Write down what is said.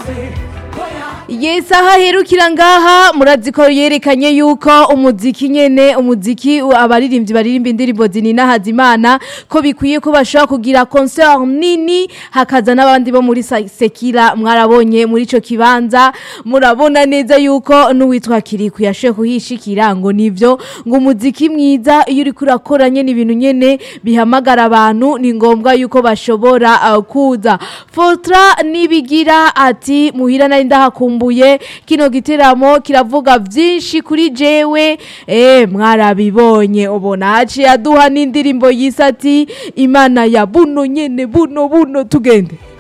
Yes aha herukira ngaha murazi ko yerekanye yuko umuziki nyene umuziki abaririmbyi baririmba indirimbo zinina hazimana ko bikwiye ko bashobora kugira concert nini hakaza n'abandi bo muri Sa- Sekira mwarabonye muri ico kibanza murabona neza yuko n'uwitwa Kiriku yashoye kuhishikira ngo nivyo ngo umuziki mwiza iyo uri kurakora nyene ibintu nyene bihamagara abantu ni ngombwa yuko bashobora uh, kuza Fotra nibigira ati muhira nari ndahakumbuye kino giteramo kiravuga vyinshi kuri jewe eh mwarabibonye ubona haciye aduha n'indirimbo yisati imana ya buno nyene buno buno tugende